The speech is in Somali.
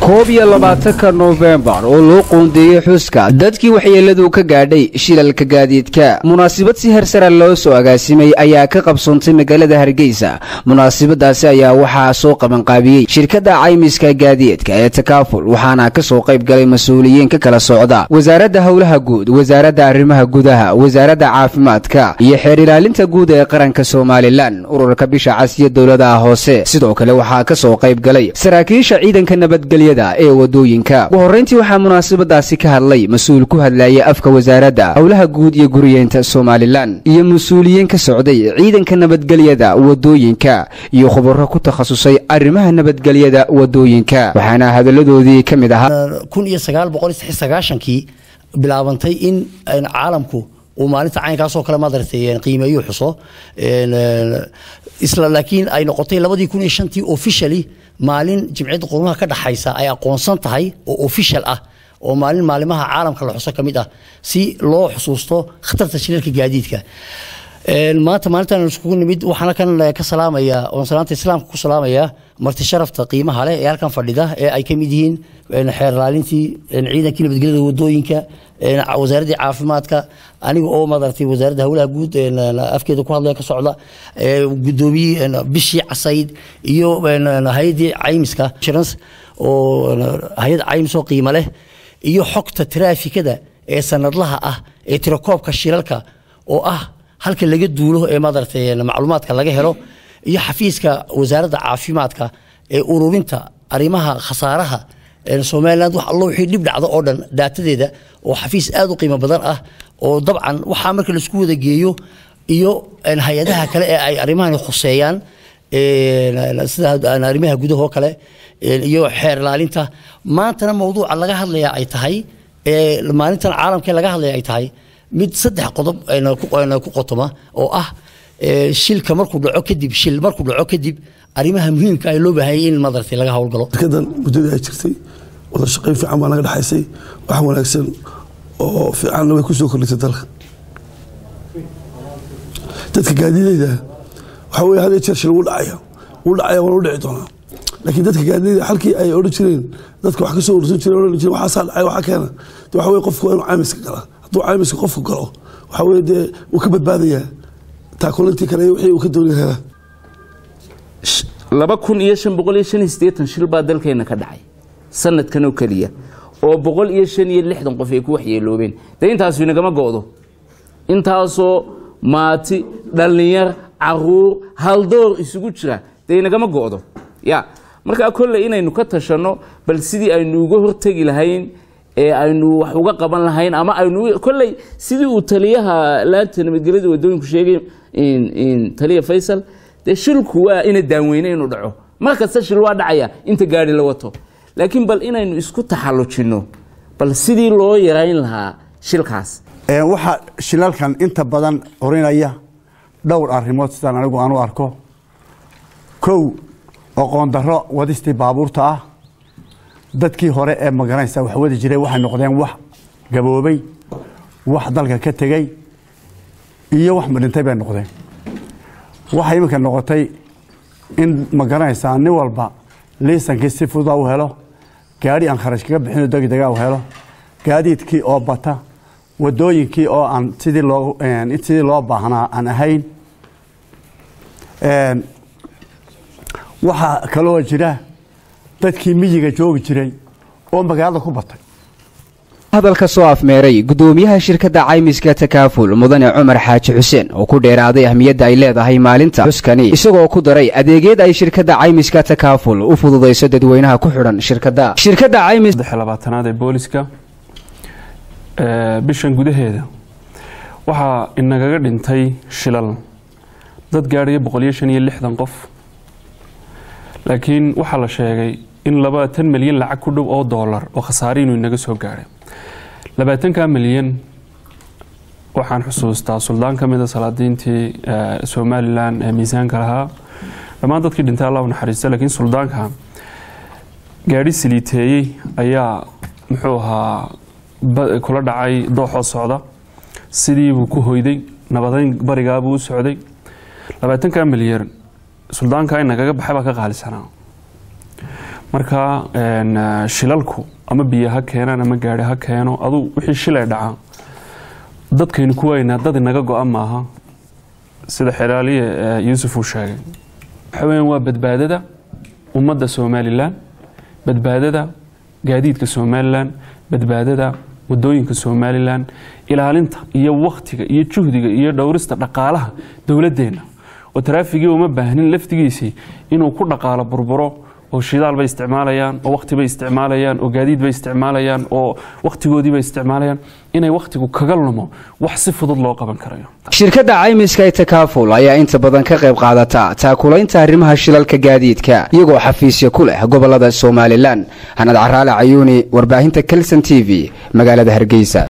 koob iyo labaatanka noofembar oo loo qoondeeyey xuska dadkii waxyeeladu ka gaadhay shilalka gaadiidka munaasabad si hersara loo soo agaasimay ayaa ka qabsoontay magaalada hargeysa munaasabadaasi ayaa waxaa soo qabanqaabiyey shirkadda caymiska gaadiidka ee takaaful waxaana ka soo qayb galay mas-uuliyiin ka kala socda wasaaradda howlaha guud wasaaradda arrimaha gudaha wasaaradda caafimaadka iyo xeer ilaalinta guud ee qaranka somalilan ururka bisha casiya dowladaha hoose sidoo kale waxaa ka soo qayb galay saraakiisha ciidanka nabadgelya ee wadooyinka ugu horreyntii waxaa munaasabadaasi ka hadlay mas-uul ku hadlayay afka wasaaradda howlaha guud iyo guriyeynta somalilan iyo mas-uuliyiin ka socday ciidanka nabadgelyada wadooyinka iyo khubaro ku takhasusay arrimaha nabadgelyada wadooyinka waxaana hadalladoodii ka mid ahaa kun iyo sagaal boqol iyo saddex sagaashankii bilaabantay in caalamku uu maalinta caynkaasoo kale madartay qiimeeyo xuso isla laakiin ay noqotay labadii kun iyo shantii officially maalin jimciyadda qurumaha ka dhaxaysa ay aqoonsan tahay oo official ah oo maalin maalimaha caalamka la xuso ka mid ah si loo xusuusto khatarta shilalka gaadiidka maanta maalintan iskugu nimid waxaana kan ka salaamaya oon salaanta islaamka ku salaamaya marti sharafta qiimaha leh ee halkan fadhida ee ay ka mid yihiin xeer ilaalintii ciidankii nabadgelyada wadooyinka wasaaraddii caafimaadka aniga oo madartay wasaaradda howlaha guud afkeeda ku hadlaya ka socda gudoomiyii bishii casayd iyo hay-addii caymiska insurance oo hay-ad caymis oo qiimo leh iyo xogta traafikada ee sanadlaha ah ee tirakoobka shilalka oo ah halka laga duulo ee madartay macluumaadka laga helo iyo xafiiska wasaaradda caafimaadka ee ururinta arrimaha khasaaraha somaliland wax allo wixii dhib dhacdo oo dhan daatadeeda oo xafiis aad u qiimo badan ah oo dabcan waxaa marka laisku wada geeyo iyo hay-adaha kale ee ay arrimahani khuseeyaan sida arrimaha gudahoo kale iyo xeer ilaalinta maantana mawduuca laga hadlaya ay tahay maalintan caalamkee laga hadlaya ay tahay mid saddex qodob ku qotoma oo ah shilka markuu dhaco kadib shil markuu dhaco kadib arrimaha muhiimka ay loo baahanyay in madartay laga howlgalo shirkadan muddadii ay jirtay wada shaqayn fiican baa naga dhexaysay wax wanaagsan oo fiicanna way ku soo kordhisay dalka dadka gaadidayda waxaa weye had iyo jeer shil wuu dhacaya wuu dhacaya waana u dhici doonaa laakiin dadka gaadidayda halkii ay odhan jireen dadka wax ka soo urursan jireen odhan jireen waxaasaa dhacay waxaa keena de waxa weye qofku waa inuu caymiska galaa hadduu caymiska qofku galo waxaa weye dee wuu ka badbaadayaa taakulantii kale wixii uu ka doonaya helaa laba kun iyo shan boqol iyo shan iyo siddeetan shil baa dalkeena ka dhacay sanadkan oo keliya oo boqol iyo shan iyo lixdan qof ay ku waxyeeloobeen dee intaasu inagama go'do intaasoo maati dhallinyar caruur haldoor isugu jira dee inagama go'do ya markaa kolley inaynu ka tashanno bal sidii aynu uga hortegi lahayn ee aynu wax uga qaban lahayn ama aynu kolley sidii uu taliyaha laanta nabadgelyada wadooyinku sheegay taliya faysal dee shilku waa ina daanweyne inuu dhaco mar kasta shil waa dhacaya inta gaari la wato laakiin bal inaynu isku taxallujinno bal sidii loo yarayn lahaa shilkaas waxaa shilalkan inta badan orinaya dhowr arrimood sidaan anigu aan u arko kow oqoon darro wadistii baabuurta ah dadkii hore ee magaranaysa wax wadi jiray waxay noqdeen wax gaboobay wax dalka ka tegey iyo wax madhintay bay noqdeen waxay iminka noqotay in magaranaysaa nin walba liisankii si fududa u helo gaadhi aan kharash kaga bixino degdega u helo gaadiidkii oo bata wadooyinkii oo aan sidii loo sidii loo baahnaa aan ahayn waxaa kaloo jira dadkii miyiga joogi jiray oo magaalada ku batay hadalka soo afmeeray gudoomiyaha shirkadda caymiska takaaful mudane cumar xaaji xuseen oo ku dheeraaday ahmiyadda ay leedahay maalinta xuskani isagoo ku daray adeegyada ay shirkadda caymiska takaaful u fududayso dadweynaha ku xidhan shirkadda shirkadda caymis labaatanaad ee booliska bishan gudaheeda waxaa inagaga dhintay shilal dad gaadhaya boqol iyo shan iyo lixdan qof laakiin waxaa la sheegay in labaatan milyan lacag ku dhow oo doolar oo khasaare inuu inaga soo gaadhay labaatanka milyan waxaan xusuustaa suldaan ka mida salaadiintii somalilan ee miisaanka lahaa dhammaan dadkii dhintay allah u naxariista laakiin suldaanka gaadhi siliiteeyey ayaa muxuu ahaa kula dhacay dooxoo socda sidiibuu ku hoyday nabadeyn barigaabuu u socday labaatanka milyan suldaanka inagaga baxay baa ka qaalisanaa marka shilalku ama biyo ha keenaan ama gaari ha keeno aduu wixii shilay dhacaa dadkaynu ku weynaa dad inaga go-a maaha sida xelaaliye yuusuf uu sheegay waxa weyan waa badbaadada ummadda somalilan badbaadada gaadiidka somalilan badbaadada wadooyinka somalilan ilaalinta iyo wakhtiga iyo juhdiga iyo dhowrista dhaqaalaha dowladeenna oo taraafigii uma baahnin laftigiisii inuu ku dhaqaalo burburo oo shidaal bay isticmaalayaan oo wakhti bay isticmaalayaan oo gaadiid bay isticmaalayaan oo wakhtigoodii bay isticmaalayaan inay wakhtigu kaga lumo wax si fudud loo qaban karayo shirkadda caymiska ee takaaful ayaa inta badan ka qayb qaadata taakulaynta arrimaha shilalka gaadiidka iyagoo xafiisya ku leh gobolada somalilan hanad caraale cayuuni warbaahinta kelson t v magaalada hargeysa